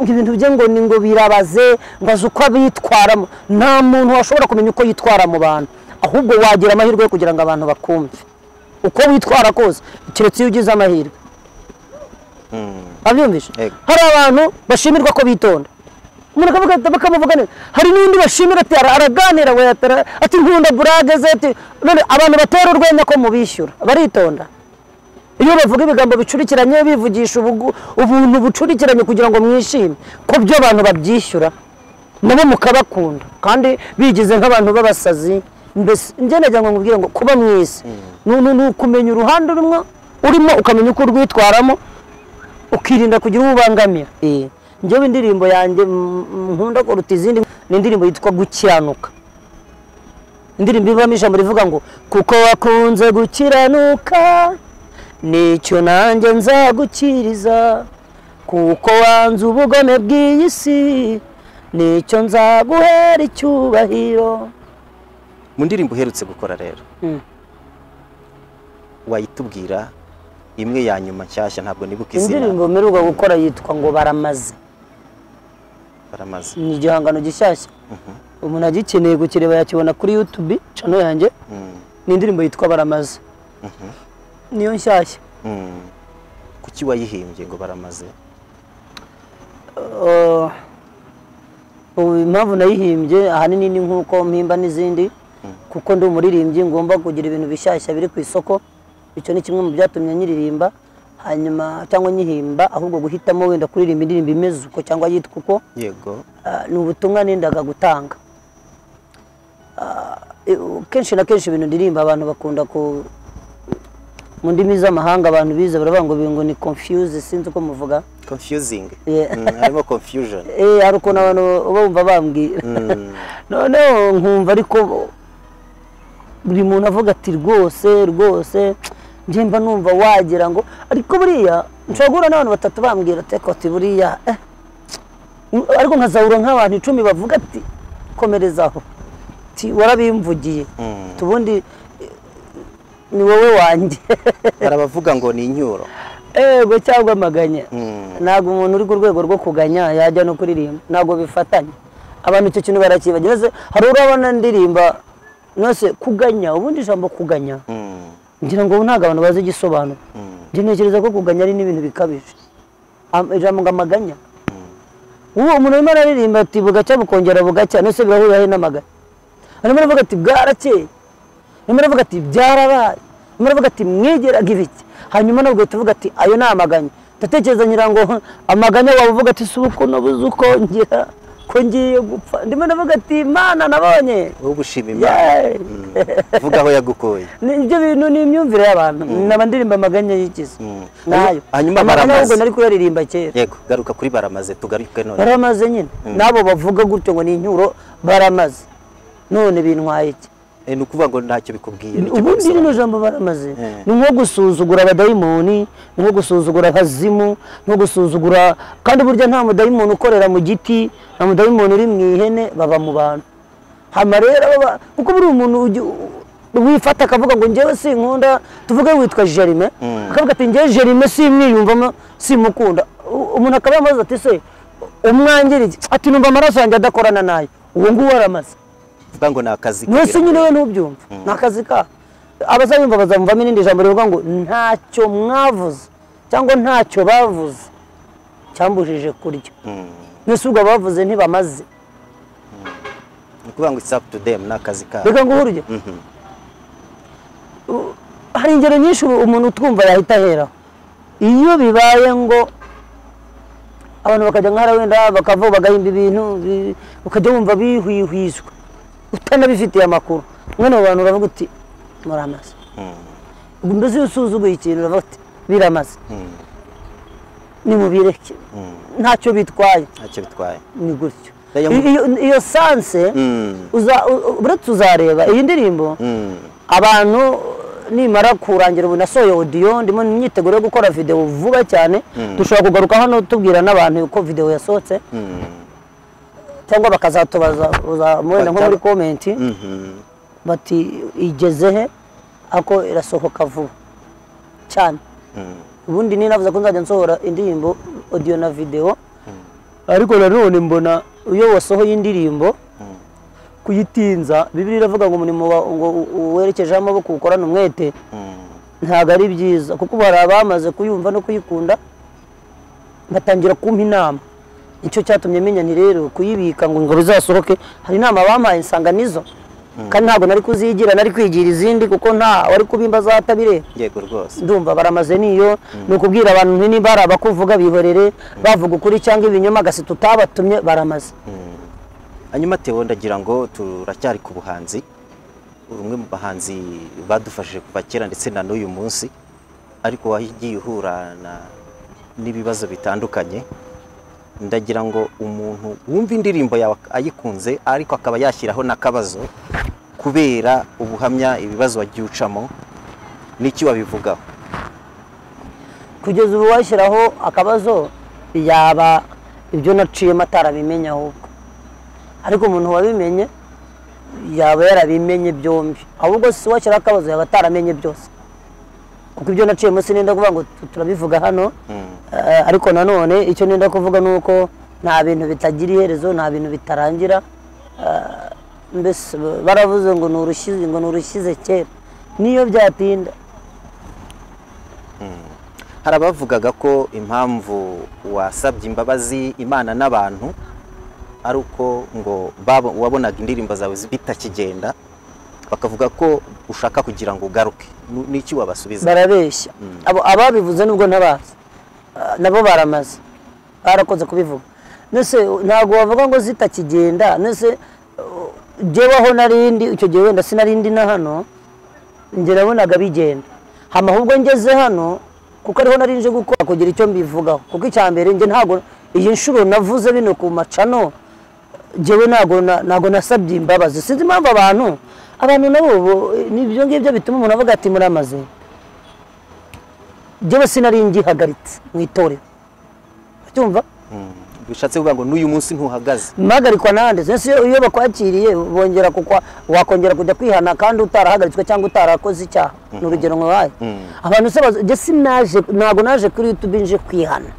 ngo ibintu bye ngo ni ngo birabaze ngo azi uko abitwaramo nta muntu washobora kumenya uko yitwara mu bantu ahubwo wagira amahirwe yo kugira ngo abantu bakumve uko witwara kose keretse iyo ugize amahirwe abyumvise Yego. hari abantu bashimirwa ko bitonda umuntu akavuga ati- bakamuvuga neza hari n'undi bashimira ati "Ara- araganira we ati ara- ati nkunda burage ze ati none abantu batera urwenya ko mubishyura baritonda iyo bavuga ibigambo bicurikiranye bivugisha ubugu- ubuntu bucurikiranye kugira ngo mwishime ko byo abantu babyishyura nabo mukabakunda kandi bigize nk'abantu b'abasazi mbese njye nagira ngo nkubwire ngo kuba mwiza ni ni- ni ukumenya uruhande rumwe urimo ukamenya uko urwitwaramo ukirinda kugira uwo ubangamira Eh, njyewe indirimbo yanjye mm, mm, nkunda kuruta izindi ni indirimbo yitwa gukiranuka indirimbo ivamo ijambo rivuga ngo kuko wakunze gukiranuka nicyo nanjye nzagukiriza kuko wanze ubugome bw'iyi si nicyo nzaguhera icyubahiro mu ndirimbo uherutse gukora rero Mm. wayitubwira imwe ya nyuma nshyashya ntabwo nibuka izina indirimbo mperuka gukora yitwa ngo baramaze baramaze ni igihangano gishyashya umuntu agikeneye gukireba yakibona kuri yutube cano yanjye Mm, ni indirimbo yitwa baramaze niyo nshyashya mm. kuki wayihimbye ngo baramaze Uh, ubu impamvu nayihimbye ahanini ni nk'uko mpimba n'izindi kuko ndi umuririmbyi ngomba kugira ibintu bishyashya biri ku isoko icyo ni kimwe mu byatumye nyiririmba hanyuma cyangwa nyihimba ahubwo guhitamo wenda kuririmba indirimbo imeze uko cyangwa yitwa uko yego Ah, ni ubutumwa nendaga gutanga Ah, eh, kenshi na kenshi ibintu ndirimba abantu bakunda ku mu ndimi z'amahanga abantu bize baravuga ngo bingo ni confuse sinzi uko muvuga confusing Yeah. Mm, harimo confusion Eh, hari ukuntu abantu uba bumva bambwira Mm, noneho nkumva ariko buri muntu avuga ati rwose rwose njye mba numva wagira ngo ariko buriya nshobora guhura n'abantu batatu bambwira ati "Eko, ati buriya eh." ariko nkazahura nk'abantu icumi bavuga ati komerezaho ati warabimvugiye mm. tubundi eh, ni wowe wanjye hari abavuga ngo ni inyuro ego cyangwa amaganya Mm. ntabwo umuntu uri ku rwego rwo kuganya yajya no kuririmba ntabwo bifatanye abantu icyo kintu barakibagira Ese hari urabona ndirimba nose kuganya ubundi ijambo kuganya Mm, ngira ngo ubu ntabwo abantu bazi igisobanuro njye ntekereza ko kuganya ari n'ibintu bikabije Am- ijambo ngo amaganya ubu umuntu arimo araririmba ati bugacya bukongera bugacya nose birahurira he n'amaganya arimo aravuga ati bwarakeye arimo aravuga ati byarabaye arimo aravuga ati mwigeraga ibiki hanyuma nawe ugahita uvuga ati ayo ni amaganya ndatekereza ngira ngo "Huh, amaganya waba uvuga ati si uko nabuze uko ngira ko ngiye gupfa ndimo ndavuga ati mana nabonye wowe ubushima imana Yeee!" vuga aho yagukuye Ni- ibyo bintu ni imyumvire y'abantu ni abandirimba amaganya yigize Mm. nayo Hanyuma amaganya baramaze. ahubwo nari kuyaririmba kera yego garuka kuri baramaze tugaruke none baramaze nyine n'abo bavuga gutyo ngo ni inyuro baramaze none bintwaye iki Eh, ni ukuvuga ngo ntacyo bikubwiye nicyo ubundi kubisobanura. rino jambo baramaze Eh. ni nko gusuzugura abadayimoni ni nko gusuzugura abazimu ni nko gusuzugura kandi burya nta mudayimoni ukorera mu giti nta mudayimoni uri mu ihene baba mu bantu hama rero aba ba- kuko buri umuntu ugi- wifata akavuga ngo njyewe sinkunda tuvuge witwa jerime akavuga ati njyewe jerime simwiyumvamo simukunda U- umuntu akaba yamaze ati se umwangiriye ati numva amaraso yanjye adakorana nayo uwo nguwo aramaze uvuga ngo ni akazi mwese kabira. nyine we ntubyumva ni akazi ka abazabimva bazamuvamo irindi jambo rivuga ngo ntacyo mwavuze cyangwa ntacyo bavuze cyambujije kurya mwese ubwo abavuze ntibamaze ni ukuvuga ngo it's up to them ni akazi kabo reka ngo uhuruge U- hari ingero nyinshi ubu umuntu utwumva yahita aheraho iyo bibaye ngo abantu bakajya nk'ahara wenda bakavuga bagahimba ibintu bi- ukajya wumva bihwihwiswe utanabifitiye amakuru mwene abo bantu uravuga uti muramaze mbese iyo usuzuguye ikintu uravuga uti biramaze nimubireke ntacyo bitwaye ntacyo bitwaye ni gutyo Iyo- Iyo- iyo sanse Mm. uza- u- u- uretse uzareba iyi ndirimbo Mm. abantu nimara kurangira ubu nasohoye odiyo ndimo imyiteguro yo gukora videwo vuba cyane dushobora kugaruka hano tubwira n'abantu uko videwo yasohotse cyangwa bakazatubaza uza- wenda nko muri Bataba- komenti Mhm. bati igeze he ako irasohoka vuba cyane ubundi ninavuze ko nzajya nsohora indirimbo odiyo na videwo ariko nanone mbona iyo wasohoye indirimbo kuyitinza bibiri iravuga ngo umurimo wa- ngo u- u- werekejeho amaboko ukorane umwete ntabwo ari byiza kuko ubu hari abamaze kuyumva no kuyikunda batangira kumpa inama nicyo cyatumye menya ni rero kuyibika ngo ngo bizasohoke hari inama bampaye nsanga nizo kandi ntabwo nari kuzigira nari kwigira izindi kuko nta wari kubimba azatabireba yego rwose ndumva baramaze niyo ni ukubwira abantu nti niba hari abakuvuga bihorere bavuga ukuri cyangwa ibinyoma agasi tutabatumye baramaze hanyuma tewo ndagira ngo turacyari ku buhanzi umwe mu bahanzi badufashije kuva kera ndetse na n'uyu munsi ariko wagiye uhura na- n'ibibazo bitandukanye ndagira ngo umuntu wumva indirimbo yawe ayikunze ariko akaba yashyiraho n'akabazo kubera ubuhamya ibibazo wagiye ucamo n'iki wabivugaho kugeza ubu washyiraho akabazo yaba ibyo naciyemo atarabimenya ahubwo ariko umuntu wabimenye yaba yarabimenye byombi ahubwo si washyiraho akabazo yaba ataramenye byose kuko ibyo naciyemo sinenda kuvuga ngo tu- turabivuga hano Eh, ariko nanone icyo nenda kuvuga ni uko nta bintu bitagira iherezo nta bintu bitarangira Eh, mbese baravuze ngo ni urushyize ngo ni urushyize kera niyo byatinda hari abavugaga ko impamvu wasabye imbabazi imana n'abantu ari uko ngo babo- wabonaga indirimbo zawe bitakigenda bakavuga ko ushaka kugira ngo ugaruke Ni- n'iki wabasubiza barabeshya abo ababivuze nubwo ntabazi Ah, nabo baramaze barakoze kubivuga nese ntabwo wavuga ngo zitakigenda nese uh, jyeweho narindi icyo gihe wenda sinarindi na hano njye nabonaga bigenda hama ahubwo ngeze hano kuko ariho nari nje gukora kugira icyo mbivugaho kuko icya mbere njye ntabwo iyi nshuro navuze bino ku macano njyewe ntabwo na- ntabwo nasabye imbabazi sinzi impamvu abantu abantu nabo bo- ni ibyo ngibyo bituma umuntu avuga ati muramaze njyewe sinari ngihagaritse mu itorero cyumva bishatse kuvuga ngo n'uyu munsi ntuhagaze mpagarikwa nande sensi iyo bakwakiriye bongera kukwa wakongera kujya kwihana kandi utarahagaritswe cyangwa utarakoze icyaha ni urugero nk'uwaye abantu se bazi- njye sinaje ntabwo naje kuri youtube nje kwihana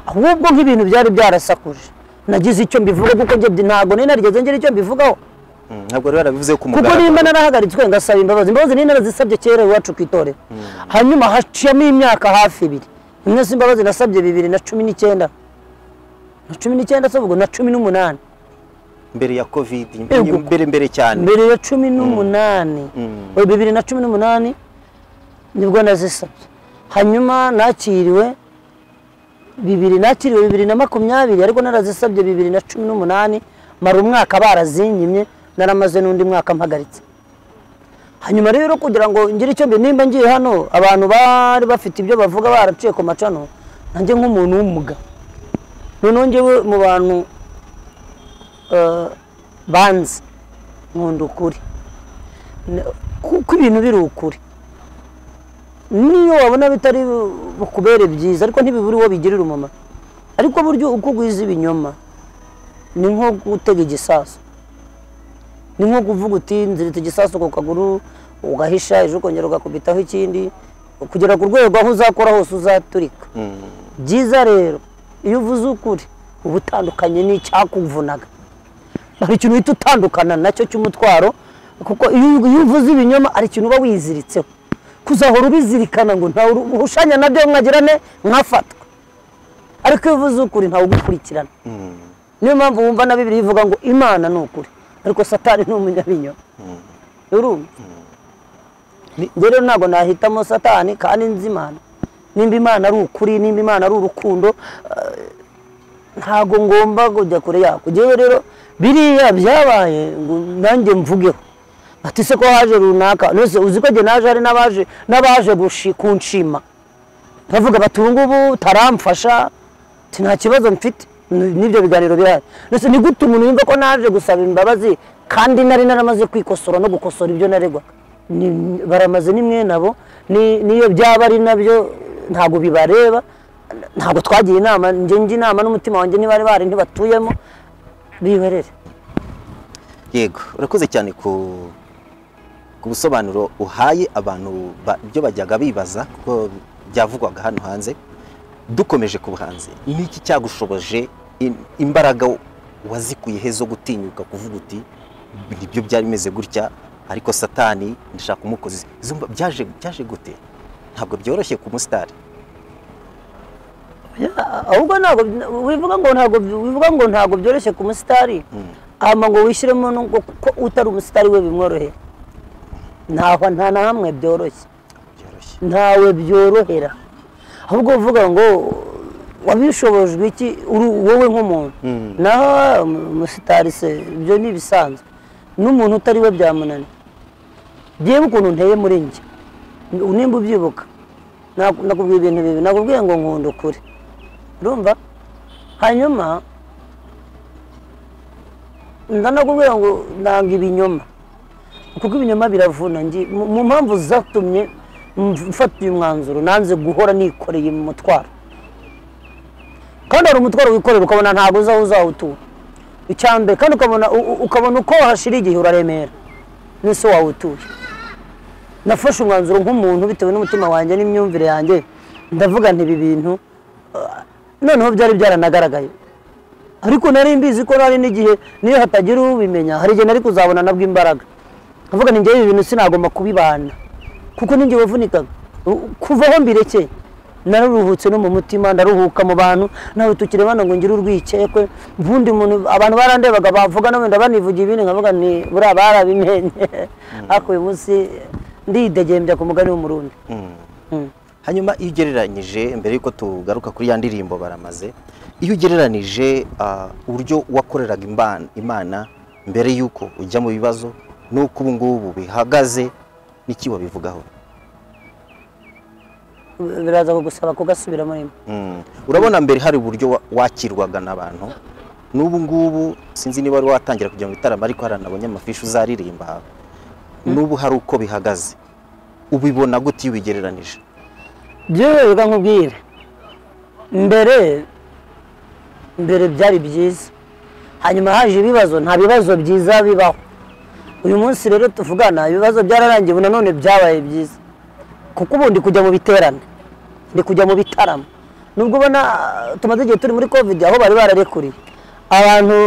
ahubwo nk'ibintu byari byarasakuje nagize icyo mbivuga kuko njye ntabwo nari narigeze ngira icyo mbivugaho Mm, ntabwo rero warabivuze ku kuko mugaragaro nimba narahagaritswe ngasaba imbabazi imbabazi ni narazisabye kera iwacu ku itorero hanyuma haciyemo imyaka hafi ibiri imwe si imbabazi nasabye bibiri na cumi n'icyenda na cumi n'icyenda se ubwo na cumi n'umunani mbere ya covid Yego. mbere mbere cyane mbere ya cumi n'umunani oya, bibiri na cumi n'umunani nibwo nazisabye hanyuma nakiriwe bibiri nakiriwe bibiri na makumyabiri ariko narazisabye bibiri na cumi n'umunani mara umwaka barazinyimye naramaze n'undi mwaka mpagaritse hanyuma rero kugira ngo ngire icyo mbi nimba ngiye hano abantu bari bafite ibyo bavuga baraciye ku macano nanjye nk'umuntu w'umuga noneho njyewe mu bantu eh, banzi nkunda ukuri N- kuko ibintu biri ukuri niyo wabona bitari bu- bukubere byiza ariko ntibibura uwo bigirira umumaro ariko buryo uko ugwiza ibinyoma ni nko gutega igisasu ni nko kuvuga uti nzirita igisasu ku kaguru ugahisha ejo ukongera ugakubitaho ikindi kugera ku rwego aho uzakora hose uzaturika byiza rero iyo uvuze ukuri uba utandukanye n'icyakuvunaga hari ikintu uhita utandukana nacyo cy'umutwaro kuko iyo iyo uvuze ibinyoma hari ikintu uba wiziritseho kuzahora ubizirikana ngo ntawe uruhushanya nabyo mwagirane mwafatwa ariko iyo uvuze ukuri ntawe ugukurikirana niyo mpamvu wumva na bibiri bivuga ngo imana ni ukuri ariko satani ni umunyabinyoma urumva njye rero ntabwo nahitamo satani kandi nzi imana nimba imana ari ukuri nimba imana ari urukundo ntabwo ngomba kujya kure yako njyewe rero biriya byabaye ngo nanjye mvugeho ati se ko haje runaka nose uzi ko njye naje hari n'abaje n'abaje gushi- kunshima bavuga bati ubu ngubu taramfasha nta kibazo mfite Ni- n'ibyo biganiro birahari nose ni gute umuntu yumva ko naje gusaba imbabazi kandi nari naramaze kwikosora no gukosora ibyo naregwaga Ni- baramaze ni mwe nabo ni- n'iyo byaba ari nabyo ntabwo bibareba ntabwo twagiye inama njye njye inama n'umutima wanjye ntibari bari ntibatuyemo bihorere yego urakoze cyane ku ku busobanuro uhaye abantu ba- ibyo bajyaga bibaza kuko byavugwaga hano hanze dukomeje ku buhanzi ni iki cyagushoboje im- imbaraga wazikuye he zo gutinyuka kuvuga uti nibyo byari bimeze gutya ariko satani ndashaka kumukoza Izo mba- byaje byaje gute ntabwo byoroshye ku musitari Ya, ahubwo ntabwo wivuga ngo ntabwo wivuga ngo ntabwo byoroshye ku musitari hama ngo wishyiremo n'ubwo kuko utari umusitari we bimworoheye ntaho nta na hamwe byoroshye byoroshye ntawe byorohera ahubwo uvuga ngo wabishobojwe iki uri- wowe nk'umuntu naho umu- umusitari se ibyo ni ibisanzwe n'umuntu utari we byamunana byewe ukuntu nteye muri njye nimba ubyibuka naku- nakubwiye ibintu bibi nakubwiye ngo nkunda ukuri urumva hanyuma ndanakubwira ngo nanga ibinyoma kuko ibinyoma biravuna ngi- mu mu mpamvu zatumye mf- mfata uyu mwanzuro nanze guhora nikoreye mu mutwaro kandi hari umutwaro wikorera ukabona ntabwo uzaho uzawutura icya mbere kandi ukabona u- u- ukabona uko hashira igihe uraremera n'isi wawutuye nafashe umwanzuro nk'umuntu bitewe n'umutima wanjye n'imyumvire yanjye ndavuga nti ibi bintu ah, noneho byari byaranagaragaye ariko nari mbizi ko nari n'igihe niyo hatagira ubimenya hari igihe nari kuzabona nabwo imbaraga avuga ni njyewe ibi bintu sinagomba kubibana kuko ninjye wavunikaga U- kuvaho mbirekeye naruruhutse no mu mutima ndaruhuka mu bantu nawe tukiri bana ngo ngire urwikekwe ubundi muntu abantu barandebaga bavuga no wenda banivugiye ibindi nkavuga ni buriya barabimenye ariko uyu munsi ndidegembya ku mugani w'umurundi hanyuma iyo ugereranyije mbere y'uko tugaruka kuri ya ndirimbo baramaze iyo ugereranyije ah, uburyo wakoreraga imban- imana mbere y'uko ujya mu bibazo n'uko ubu ngubu bihagaze n'iki wabivugaho biraza kugusaba kugasubiramo rimwe Mm. urabona mbere hari uburyo wa- wakirwaga n'abantu n'ubu ngubu sinzi niba wari watangira kujya mu bitaramo ariko haranabonye amafishi uzaririmba n'ubu hari uko bihagaze ubibona gute iyo ubigereranije byewe bivuga nkubwire mbere mbere byari byiza hanyuma haje ibibazo nta bibazo byiza bibaho uyu munsi rero tuvugana ibibazo byararangiye ubu nanone byabaye byiza kuko ubu ndi kujya mu biterane ndi kujya mu bitaramo nubwo ubona ah, tumaze igihe turi muri covid aho bari bararekuriye abantu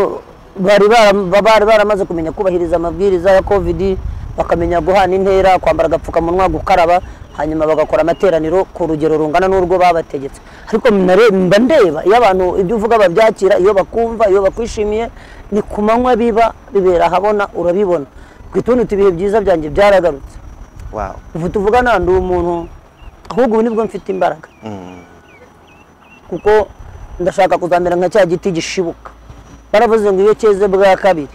bari bara- ba- bari baramaze kumenya kubahiriza amabwiriza ya covid bakamenya guhana intera kwambara agapfukamunwa gukaraba hanyuma bagakora amateraniro ku rugero rungana n'urwo babategetse ariko nare- mba ndeba iyo abantu ibyo uvuga babyakira iyo bakumva iyo bakwishimiye ni ku manywa biba bibera habona urabibona ku tundi ibihe byiza byanjye byaragarutse wow ubu tuvugana ndi umuntu ahubwo ubu nibwo mfite imbaraga kuko ndashaka kuzamera nka cya giti gishibuka baravuze ngo iyo cyeze bwa kabiri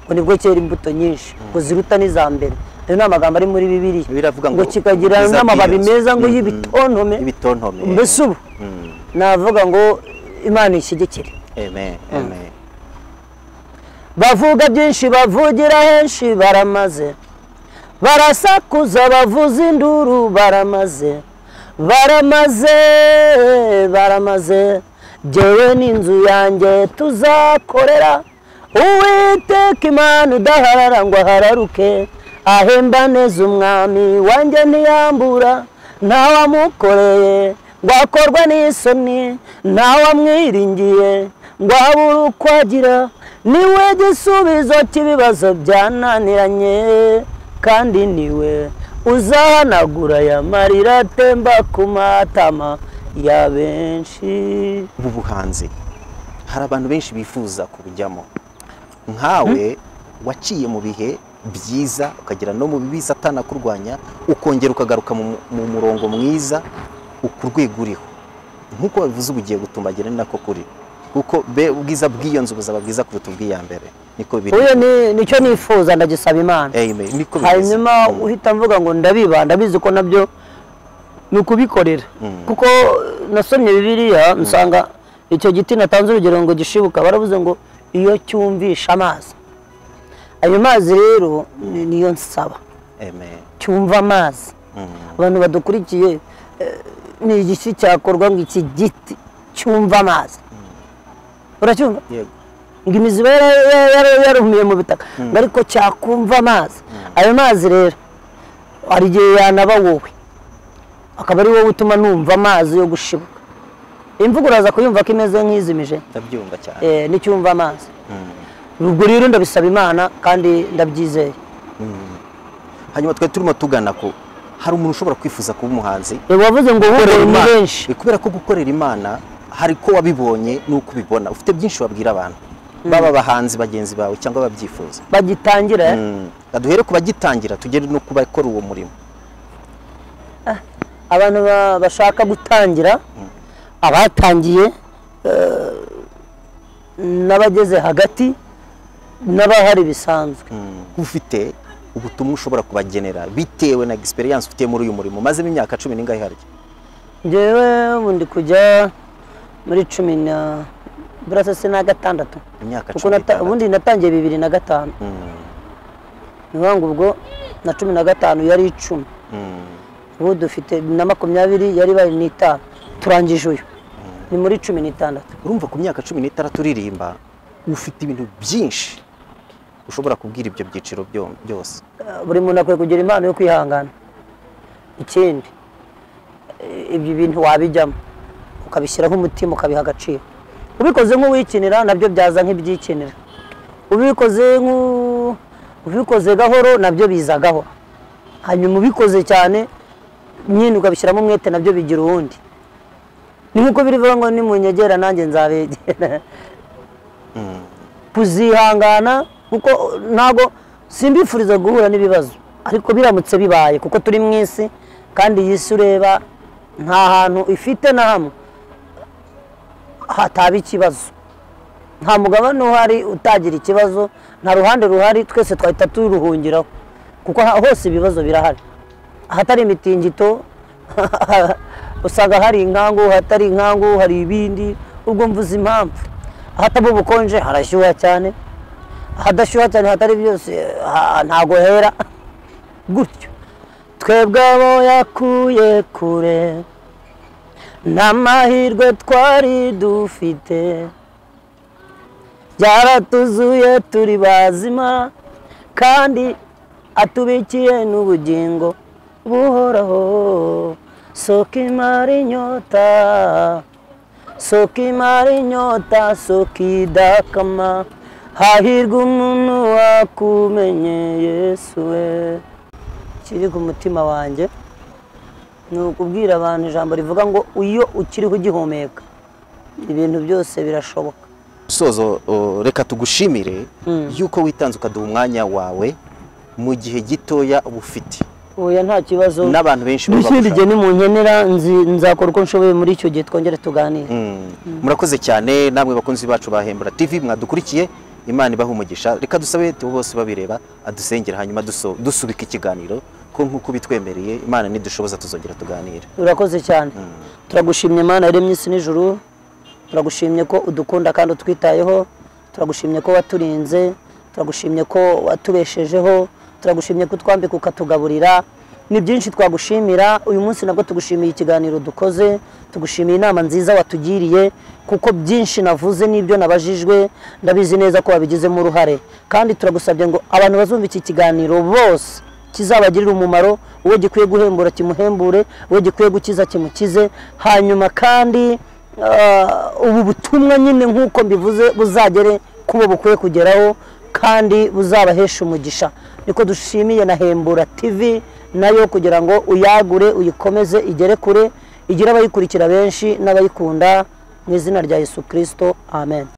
ngo nibwo cyera imbuto nyinshi ngo ziruta n'iza mbere ayo ni amagambo ari muri bibiri Biravuga ngo ngo kikagira ubwiza n'amababi bw'iyo nzu. meza ngo Mhm. y'ibitontome Y'ibitontome. mbese ubu navuga ngo imana ishyigikire amen amen bavuga byinshi bavugira henshi baramaze barasakuza bavuza induru baramaze baramaze baramaze jyewe n'inzu yanjye tuzakorera uwiteka imana udaharara ngo ahararuke ahemba neza umwami wanjye ntiyambura ntawamukoreye ngo akorwe n'isoni ntawamwiringiye ngo abure uko agira niwe gisubizo cy'ibibazo byananiranye kandi niwe uzahanagura aya marira atemba ku matama ya benshi ubu buhanzi hari abantu benshi bifuza kubujyamo nkawe waciye mu bihe byiza ukagera no mu bibi satana kurwanya ukongera ukagaruka mu mu murongo mwiza ku rwego uriho nk'uko babivuze uba ugiye gutumbagira ni nako kuri kuko be- ubwiza bw'iyo nzu buzaba bwiza kuruta ubw'iya mbere niko biri uyo ni- nicyo nifuza ndagisaba imana Amen. niko bimeze hanyuma uhita mvuga ngo ndabiba ndabizi ko nabyo ni ukubikorera kuko nasomye bibiliya nsanga icyo giti natanze urugero ngo gishibuka baravuze ngo iyo cyumvisha amazi ayo mazi rero ni- niyo nsaba Amen. cyumva amazi abantu badukurikiye eh, ni igiki cyakorwa ngo iki giti cyumva amazi uracyumva Yego. ngo imizi iba yara- yara- yara- yarumiye mu bitaka ngo ariko cyakumva amazi ayo mazi rero hari igihe yanaba wowe akaba ari wowe utuma numva amazi yo gushibuka imvugo uraza kuyumva ko imeze nk'izimije ndabyumva cyane eh, n'icyumva amazi ubwo rero ndabisaba imana kandi ndabyizeye hanyuma twari turimo tugana ko hari umuntu ushobora kwifuza kuba umuhanzi Eh, wavuze ngo gukorera uhurire ni Imana. benshi Eh, kubera ko gukorera imana hari ko wabibonye n'uko ubibona ufite byinshi wabwira abantu baba abahanzi bagenzi bawe cyangwa ababyifuza bagitangira eh? duhere ku bagitangira tugere no ku bakora uwo murimo abantu ba- bashaka gutangira abatangiye eh, n'abageze hagati n'abahari bisanzwe ufite ubutumwa ushobora kubagenera bitewe na egisperiyanse ufite muri uyu murimo umazemo imyaka cumi n'ingahe harya njyewe ubu ndi kujya muri cumi na burasa se na gatandatu imyaka kuko cumi nata- n'itandatu ubundi natangiye bibiri na gatanu Mm, ni ukuvuga ngo ubwo na cumi na gatanu yari icumi mm, ubu dufite na makumyabiri yari bari n'itanu turangije uyu ni muri cumi n'itandatu urumva ku myaka cumi n'itandatu uririmba ufite ibintu byinshi ushobora kubwira ibyo byiciro byo- byose Eh, buri muntu akwiye kugira impano yo kwihangana ikindi eh, ibyo bintu wabijyamo ukabishyiraho umutima ukabiha agaciro ubikoze nk'uwikinira nabyo byaza nk'ibyikinira ubikoze nk'u- ubikoze gahoro nabyo biza gahoro hanyuma ubikoze cyane nyine ukabishyiramo umwete nabyo bigira uwundi ni nk'uko birivuga ngo nimunyegera nanjye nzabegera kuzihangana kuko ntabwo simbifuriza guhura n'ibibazo ariko biramutse bibaye kuko turi mu isi kandi iyi si ureba nta hantu ifite na hamwe hataba ikibazo nta mugabane uhari utagira ikibazo nta ruhande ruhari twese twahita turuhungiraho kuko ha- hose ibibazo birahari ahatari imitingito usanga hari inkangu hatari inkangu hari ibindi ubwo mvuze impamvu ahataba ubukonje harashyuha cyane ahadashyuha cyane hatari byose ha- ntago hera gutyo twebwe abo yakuye kure n'amahirwe twari dufite byaratuzuye turi bazima kandi atubikiye n'ubugingo buhoraho soko imara inyota soko imara inyota soko idakama hahirwa umuntu wakumenye yesu we kiri ku mutima wanjye ni ukubwira abantu ijambo rivuga ngo iyo ukiriho ugihumeka ibintu byose birashoboka gusozo o, reka tugushimire yuko witanze ukaduha umwanya wawe mu gihe gitoya uba ufite oya nta kibazo n'abantu benshi baba n'ikindi gihe bagushaka. nimunkenera nzi- nzakora uko nshoboye muri icyo gihe twongere tuganire Mm. murakoze cyane namwe bakunzi bacu ba hembura tv mwadukurikiye imana ibaha umugisha reka dusabe tubo bose babireba adusengera hanyuma duso- dusubika ikiganiro ko nk'uko bitwemereye imana nidushoboza tuzongera tuganire urakoze cyane turagushimye mana yaremye isi n'ijuru turagushimye ko udukunda kandi utwitayeho turagushimye ko waturinze turagushimye ko watubeshejeho turagushimye ko utwambika ukatugaburira ni byinshi twagushimira uyu munsi nabwo tugushimiye ikiganiro dukoze tugushimiye inama nziza watugiriye kuko byinshi navuze n'ibyo nabajijwe ndabizi neza ko wabigizemo uruhare kandi turagusabye ngo abantu bazumva iki kiganiro bose kizabagirira umumaro uwo gikwiye guhembura kimuhembure uwo gikwiye gukiza kimukize hanyuma kandi ah, ubu butumwa nyine nk'uko mbivuze buzagere ku bo bukwiye kugeraho kandi buzabahesha umugisha niko dushimiye na hembura tv nayo kugira ngo uyagure uyikomeze igere kure igire abayikurikira benshi n'abayikunda mu izina rya yesu kirisito amen